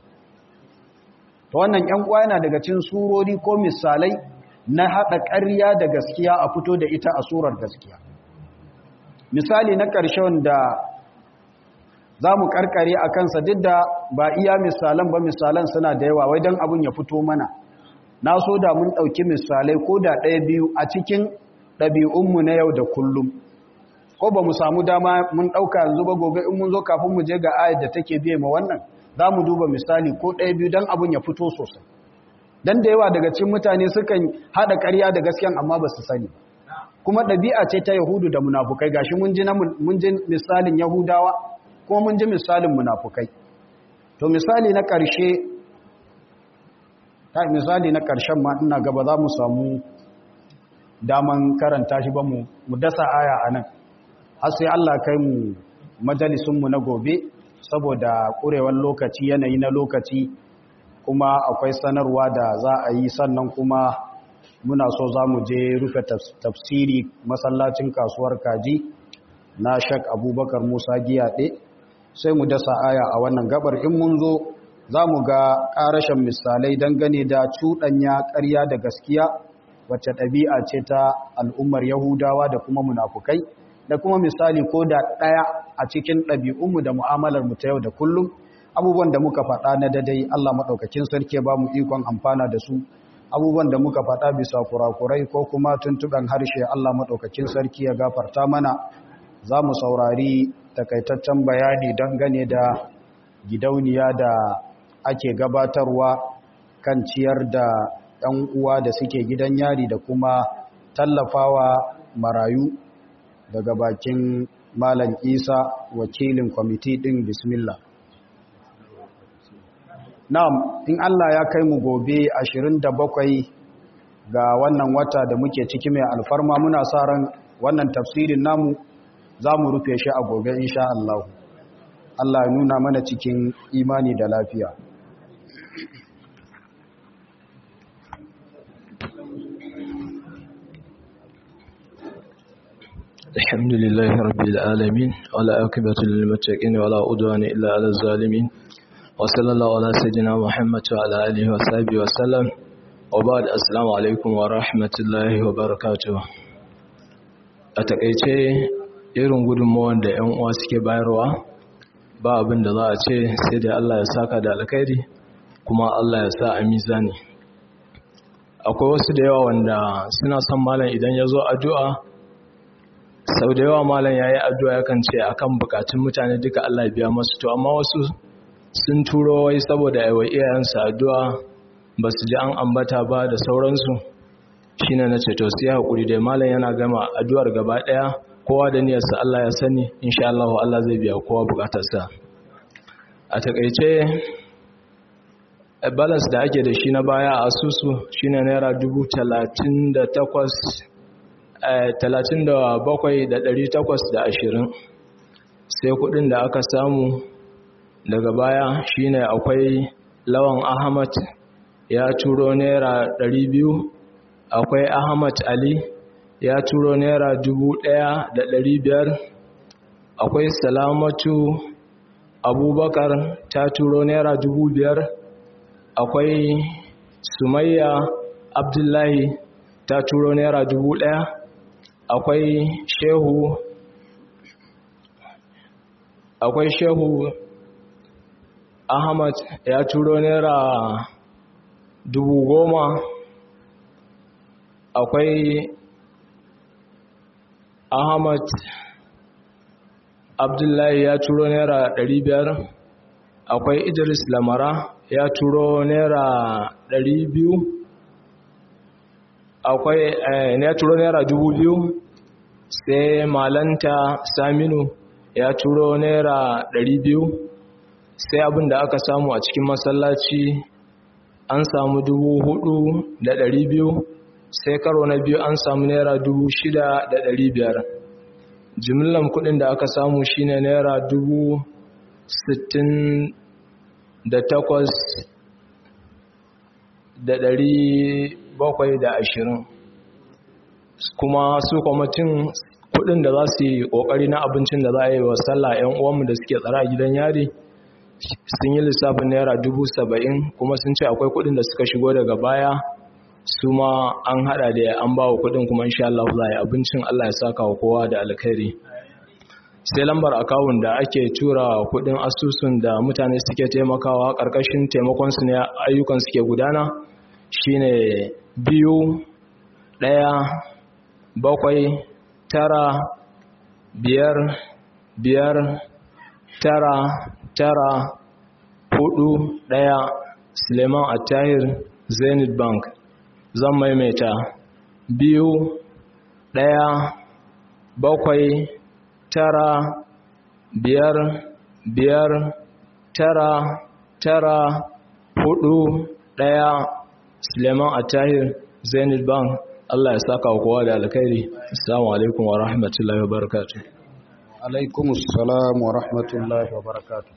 ta wannan ‘yan uwa yana daga cin surori ko misalai na haɗa ƙarya da gaskiya a fito da ita a surar gaskiya misali na ƙarshe wanda za mu ƙarƙare a kansa duk da ba iya misalan ba misalan suna da yawa wai don abin ya fito mana na so da mun ɗauki misalai ko da ɗaya biyu a cikin ɗabi'unmu na yau da kullum ko ba mu samu dama mun ɗauka yanzu ba gobe in mun zo kafin mu je ga ayar da take biye ma wannan za mu duba misali ko ɗaya biyu don abin ya fito sosai don da yawa daga cikin mutane sukan haɗa ƙarya da gaskiyan amma ba su sani kuma ɗabi'a ce ta yahudu da munafukai gashi mun ji misalin yahudawa kuma mun ji misalin munafukai to misali na ƙarshe ta misali na ƙarshen ma ina gaba za mu samu daman karanta shi ba mu dasa aya a nan har sai Allah kai mu majalisunmu na gobe saboda ƙurewar lokaci yanayi na lokaci kuma akwai sanarwa da za a yi sannan kuma muna so za mu je rufe tafsiri masallacin kasuwar kaji na shak abubakar musa giyaɗe sai mu dasa aya a wannan gabar in mun zo za mu ga ƙarashen misalai dangane da cuɗanya ƙarya da gaskiya wacce ɗabi'a ce ta al'ummar yahudawa da kuma munafukai da kuma misali ko da ɗaya a cikin ɗabi'unmu da mu'amalarmu ta yau da kullum abubuwan da muka faɗa na dadai Allah maɗaukakin sarki ba mu ikon amfana da su abubuwan da muka faɗa bisa kurakurai ko kuma tuntuɓen harshe Allah maɗaukakin sarki ya gafarta mana za mu saurari takaitaccen bayani dangane da gidauniya da ake gabatarwa kan ciyar da ‘yan uwa da suke gidan yari da kuma tallafawa marayu daga bakin Malam Isa wakilin kwamiti ɗin bismillah. Na'am, in Allah ya kai mu gobe 27 ga wannan wata da muke ciki mai alfarma muna sa ran wannan tafsirin namu za mu rufe shi a gobe insha Allah. Allah ya nuna mana cikin imani da lafiya. الحمد لله رب العالمين ولا عاقبة للمتقين ولا عدوان إلا على الظالمين وصلى الله على سيدنا محمد وعلى آله وصحبه وسلم وبعد السلام عليكم ورحمة الله وبركاته a takaice irin gudunmawar da 'yan uwa suke bayarwa ba abin da za a ce sai da Allah ya saka da alkhairi kuma Allah ya sa a mizani akwai wasu da yawa wanda suna son malam idan ya zo addu'a sau da yawa malam ya yi addu'a yakan ce a kan bukatun mutane duka Allah biya masu to amma wasu sun turo wai saboda yawa iyayensu addu'a ba su ji an ambata ba da sauransu shi ne na ce to su yi haƙuri da malam yana gama addu'ar gaba ɗaya kowa da niyarsa Allah ya sani insha Allah Allah zai biya kowa bukatarsa a taƙaice balance da ake da shi na baya a asusu shine naira dubu talatin da takwas 37,820 sai kudin da aka samu daga baya shine akwai lawan ahmad ya turo naira 200 akwai ahmad ali ya turo naira 1500 akwai salamatu abubakar ta turo naira 5000 akwai sumayya abdullahi ta turo naira 1000 akwai shehu akwai shehu ahmad ya turo naira dubu goma akwai ahmad abdullahi ya turo naira ɗari biyar akwai idris lamara ya turo naira ɗari biyu akwai ya turo naira dubu biyu sai malanta saminu ya turo naira ɗari biyu sai abin da aka samu a cikin masallaci an samu dubu hudu da ɗari biyu sai karo na biyu an samu naira dubu shida da ɗari biyar jimillan kudin da aka samu shine naira dubu sittin da takwas da ɗari bakwai da ashirin kuma su kwamitin kudin da za su yi kokari na abincin da za a yi wa sallah 'yan uwanmu da suke tsara a gidan yari sun yi lissafin naira dubu saba'in kuma sun ce akwai kudin da suka shigo daga baya su ma an hada da an ba wa kudin kuma insha Allah za a yi abincin Allah ya saka wa kowa da alkhairi sai lambar akawun da ake tura kudin asusun da mutane suke taimakawa karkashin taimakon su ne ayyukan suke gudana shine biyu ɗaya bakwai tara biyar biyar tara tara hudu daya suleiman attahir zenith bank zan maimaita biyu daya bakwai tara biyar biyar tara tara hudu daya suleiman attahir zenith bank Allah ya saka wa kowa da alkhairi assalamu alaikum wa rahmatullahi wa barakatuh alaikum assalam wa rahmatullahi wa barakatuh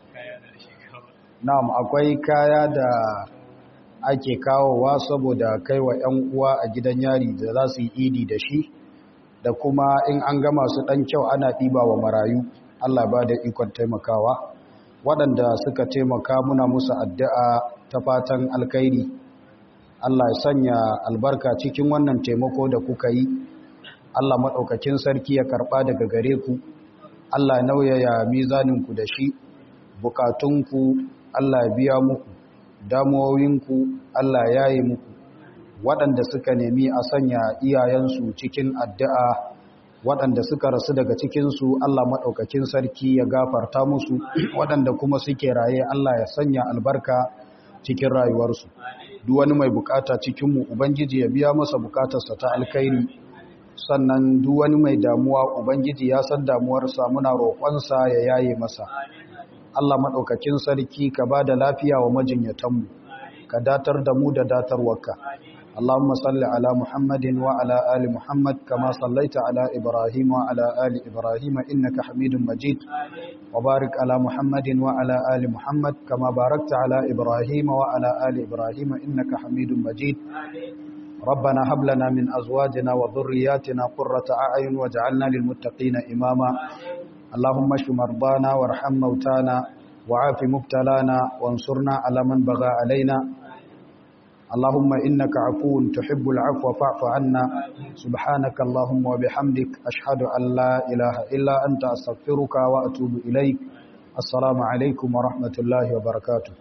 na'am akwai kaya da ake kawowa saboda kaiwa yan uwa a gidan yari da za su yi idi da shi da kuma in an gama su dan kyau ana ɗiba wa marayu Allah ba da ikon taimakawa waɗanda suka taimaka muna musu addu'a ta fatan alkhairi Allah ya sanya albarka cikin wannan taimako da kuka yi Allah maɗaukakin sarki ya karɓa daga gare ku Allah ya nauyaya mizaninku da shi bukatunku Allah ya biya muku damuwowinku Allah ya yi muku waɗanda suka nemi a sanya iyayensu cikin addu'a waɗanda suka rasu daga cikinsu Allah maɗaukakin sarki ya gafarta musu waɗanda kuma suke raye Allah ya sanya albarka cikin rayuwarsu duk wani mai bukata cikinmu ubangiji ya biya masa bukatarsa ta alkhairi sannan duk wani mai damuwa ubangiji ya san damuwarsa muna roƙonsa ya yaye masa Allah maɗaukakin sarki ka ba da lafiya wa majinyatanmu ka datar da mu da datarwarka Allahumma salli ala Muhammadin wa ala ali Muhammad kama sallaita ala Ibrahim wa ala ali Ibrahim innaka Hamidum Majid wa barik ala Muhammadin wa ala ali Muhammad kama barakta ala Ibrahim wa ala ali Ibrahim innaka Hamidum Majid ربنا هب لنا من أزواجنا وذرياتنا قرة أعين واجعلنا للمتقين إماما اللهم اشف مرضانا وارحم موتانا وعاف مبتلانا وانصرنا على من بغى علينا اللهم إنك عفو تحب العفو فاعف عنا سبحانك اللهم وبحمدك أشهد أن لا إله إلا أنت أستغفرك وأتوب إليك السلام عليكم ورحمة الله وبركاته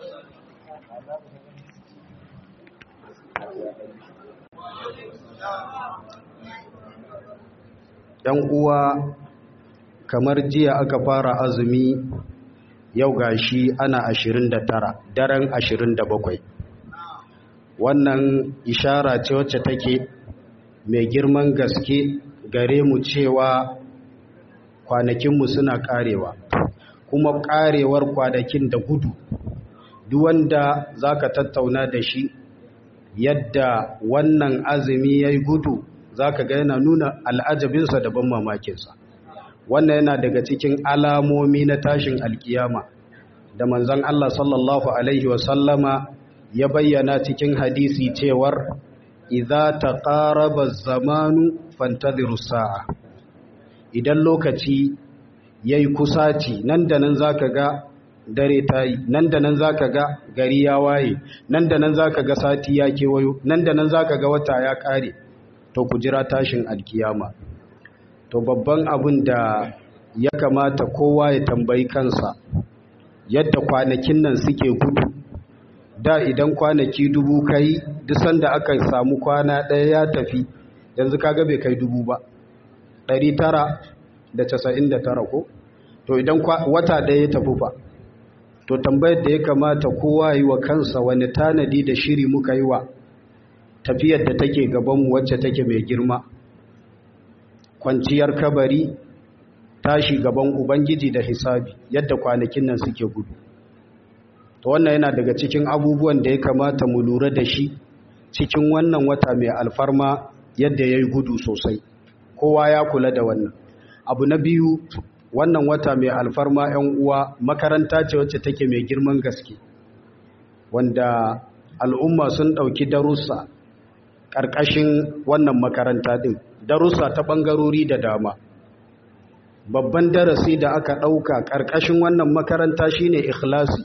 ‘Yan uwa kamar jiya aka fara azumi yau gashi ana 29 daren 27 wannan ishara ce wacce take mai girman gaske gare mu cewa kwanakinmu suna karewa kuma karewar kwanakin da gudu duk wanda zaka tattauna da shi yadda wannan azumi yayi gudu zaka ga yana nuna al'ajabinsa da ban mamakinsa wannan yana daga cikin alamomi na tashin alkiyama da manzon Allah sallallahu alaihi wasallama ya bayyana cikin hadisi cewar idza taqaraba zamanu fantadhiru sa'a idan lokaci yayi kusaci nan da nan zaka ga dare tayi nan da nan zaka ga gari ya waye nan da nan zaka ga sati ya kewayo nan da nan zaka ga wata ya kare to ku jira tashin alkiyama to babban abin da ya kamata kowa ya tambayi kansa yadda kwanakin nan suke gudu da idan kwanaki dubu kai duk sanda aka samu kwana ɗaya ya tafi yanzu kaga bai kai dubu ba ɗari tara da casa'in da tara ko to idan wata ɗaya ya tafi fa to tambayar da ya kamata kowa yi wa kansa wani tanadi da shiri muka yi wa tafiyar da take gabanmu wacce take mai girma kwanciyar kabari tashi gaban ubangiji da hisabi yadda kwanakin nan suke gudu to wannan yana daga cikin abubuwan da ya kamata mu lura da shi cikin wannan wata mai alfarma yadda ya yi gudu sosai kowa ya kula da wannan abu na biyu wannan wata mai alfarma 'yan uwa makaranta ce wacce take mai girman gaske wanda al'umma sun ɗauki darussa ƙarƙashin wannan makaranta ɗin darussa ta ɓangarori da dama babban darasi da aka ɗauka ƙarƙashin wannan makaranta shine ikhlasi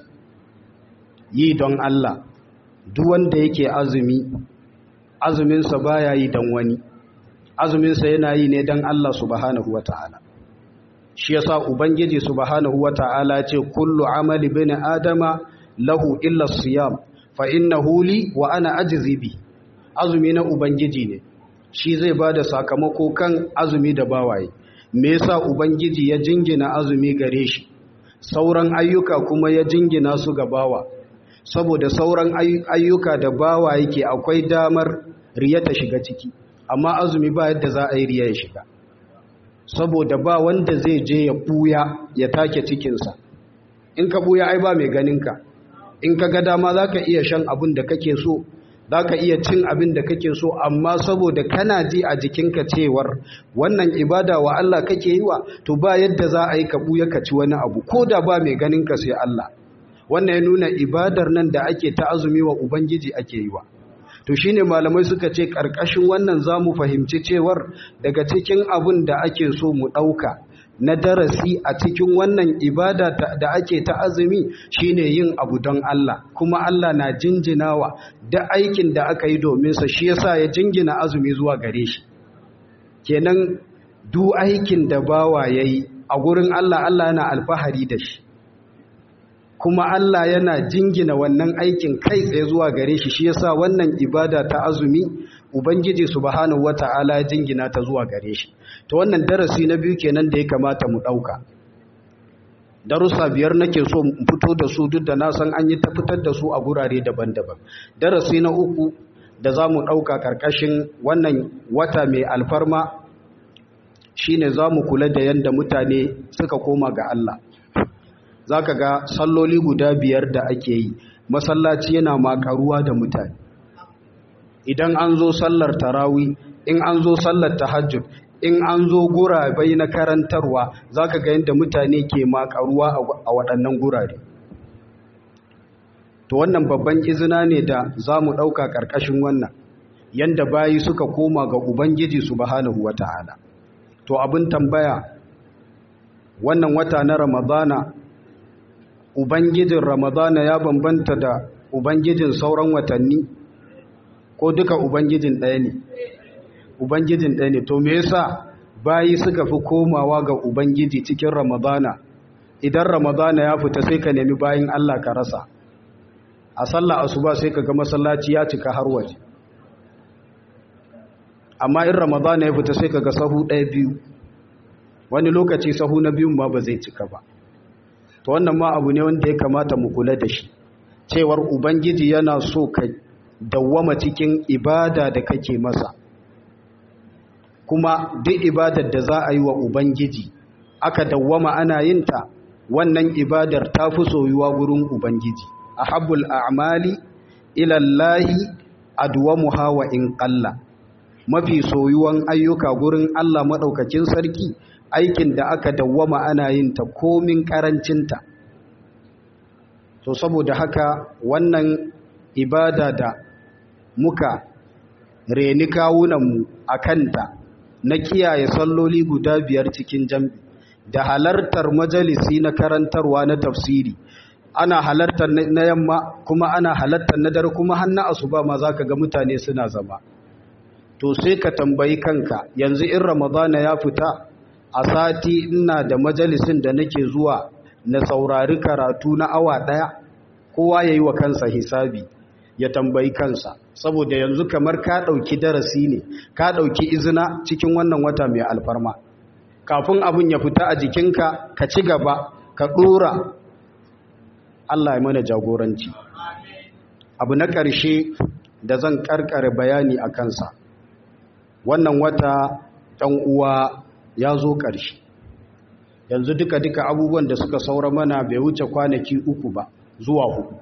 yi don Allah duk wanda yake azumi azuminsa baya yi don wani azuminsa yana yi ne don Allah subhanahu wata'ala shi yasa ubangiji subhanahu wata'ala ce kullu amali bin adama lahu illa siyam fa innahu li wa ana ajzi bi azumi na ubangiji ne shi zai bada sakamako kan azumi da bawaye me yasa ubangiji ya jingina azumi gare shi sauran ayyuka kuma ya jingina su ga bawa saboda sauran ayyuka da bawa yake akwai damar riya ta shiga ciki amma azumi ba yadda za a yi riya ya shiga saboda ba wanda zai je ya buya ya take cikinsa in ka buya ai ba mai ganinka in ka ga dama za ka iya shan abin da kake so za ka iya cin abin da kake so amma saboda kana ji a jikinka cewar wannan ibada wa Allah kake yi wa to ba yadda za a yi ka buya ka ci wani abu ko da ba mai ganinka sai Allah wannan ya nuna ibadar nan da ake ta azumi wa ubangiji ake yi wa to shine malamai suka ce karkashin wannan zamu fahimci cewar daga cikin abin da ake so mu dauka na darasi a cikin wannan ibada da ake ta azumi shine yin abu don Allah kuma Allah na jinjinawa da aikin da aka yi domin sa shi yasa ya jingina azumi zuwa gare shi kenan duk aikin da bawa yayi a gurin Allah Allah yana alfahari da shi kuma Allah yana jingina wannan aikin kai tsaye zuwa gare shi shi yasa wannan ibada ta azumi ubangiji subhanahu wata'ala ya jingina ta zuwa gare shi to wannan darasi na biyu kenan da ya kamata mu dauka darussa biyar nake so mu fito da su duk da na san an yi ta fitar da su a gurare daban-daban darasi na uku da za mu dauka karkashin wannan wata mai alfarma shine za mu kula da yanda mutane suka koma ga Allah za ka ga salloli guda biyar da ake yi masallaci yana makaruwa da mutane idan an zo sallar tarawi in an zo sallar tahajjud in an zo gurabai na karantarwa za ka ga yadda mutane ke makaruwa a waɗannan gurare to wannan babban izina ne da za mu ɗauka ƙarƙashin wannan yadda bayi suka koma ga ubangiji subhanahu wa ta'ala to abin tambaya wannan wata na ramadana Ubangijin Ramadana ya bambanta da Ubangijin sauran watanni ko duka Ubangijin ɗaya ne? Ubangijin ɗaya ne, to me yasa bayi suka fi komawa ga Ubangiji cikin Ramadana, idan Ramadana ya fita sai ka nemi bayin Allah ka rasa, a sallah asuba sai ka ga masallaci ya cika har waje. Amma in Ramadana ya fita sai ka ga sahu ɗaya biyu, wani lokaci sahu na biyun ma ba zai cika ba. to wannan ma abu ne wanda ya kamata mu kula da shi cewar ubangiji yana so ka dawwama cikin ibada da kake masa kuma duk ibadar da za a yi wa ubangiji aka dawwama ana yin ta wannan ibadar ta fi soyuwa gurin ubangiji ahabbul a'mali ila Allahi adwamuha wa in qalla mafi soyuwan ayyuka gurin Allah madaukakin sarki aikin da aka dawwama ana yin ta komin karancinta to saboda haka wannan ibada da muka reni kawunanmu a kanta na kiyaye salloli guda biyar cikin jam'i da halartar majalisi na karantarwa na tafsiri ana halartar na yamma kuma ana halartar na dare kuma hannu asuba ma za ka ga mutane suna zama to sai ka tambayi kanka yanzu in ramadana ya fita a sati ina da majalisin da nake zuwa na saurari karatu na awa ɗaya kowa ya yi wa kansa hisabi ya tambayi kansa saboda yanzu kamar ka ɗauki darasi ne ka ɗauki izina cikin wannan wata mai alfarma kafin abin ya fita a jikinka ka ci gaba ka ɗora Allah ya mana jagoranci abu na ƙarshe da zan ƙarƙare bayani a kansa wannan wata ɗan uwa ya zo ƙarshe yanzu duka-duka abubuwan da suka saura mana bai wuce kwanaki uku ba zuwa hudu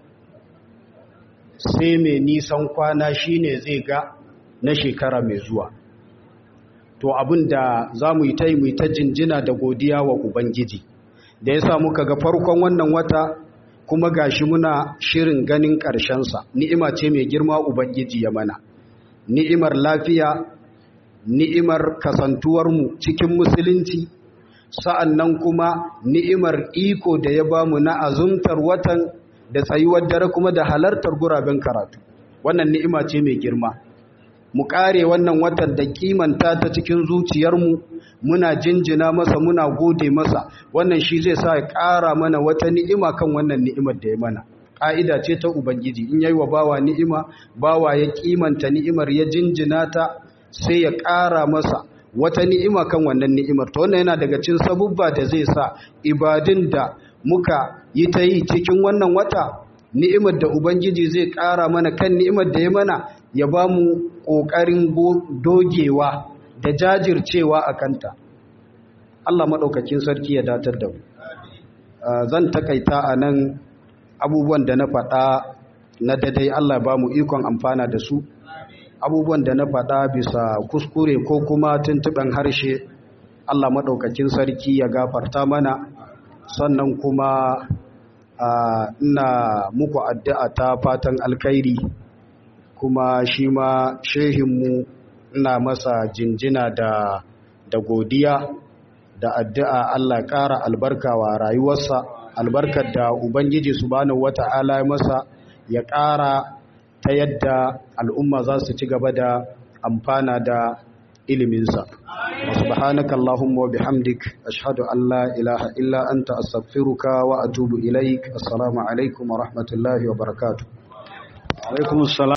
sai mai nisan kwana shine zai ga na shekara mai zuwa to abin da za mu yi ta yi mu ta jinjina da godiya wa ubangiji da ya sa muka ga farkon wannan wata kuma gashi muna shirin ganin ƙarshensa ni'ima ce mai girma ubangiji ya mana ni'imar lafiya ni'imar kasantuwarmu cikin musulunci sa'an nan kuma ni'imar iko da ya bamu na azumtar watan da tsayuwar dare kuma da halartar guraben karatu wannan ni'ima ce mai girma mu kare wannan watan da kimanta ta cikin zuciyarmu muna jinjina masa muna gode masa wannan shi zai sa ya ƙara mana wata ni'ima kan wannan ni'imar da ya mana ƙa'ida ce ta ubangiji in yayi wa bawa ni'ima bawa ya kimanta ni'imar ya jinjina ta sai ya ƙara masa wata ni'ima kan wannan ni'imar to wannan yana daga cikin sabubba da zai sa ibadin da muka yi ta yi cikin wannan wata ni'imar da ubangiji zai ƙara mana kan ni'imar da ya mana ya ba mu ƙoƙarin dogewa da jajircewa a kanta Allah maɗaukakin sarki ya datar da mu zan takaita a nan abubuwan da na faɗa na dadai Allah ba mu ikon amfana da su abubuwan da na faɗa bisa kuskure ko kuma tuntuɓen harshe Allah maɗaukakin sarki ya gafarta mana sannan kuma ina muku addu'a ta fatan alkhairi kuma shi ma shehinmu ina masa jinjina da da godiya da addu'a Allah ƙara albarka wa rayuwarsa albarkar da Ubangiji subhanahu wata'ala ya masa ya ƙara ta yadda al'umma za su ci gaba da amfana da iliminsa. subhanaka Allahumma wa bihamdik ashhadu an la ilaha illa anta astaghfiruka wa atubu ilaik assalamu alaikum wa rahmatullahi wa barakatuh. Alaikum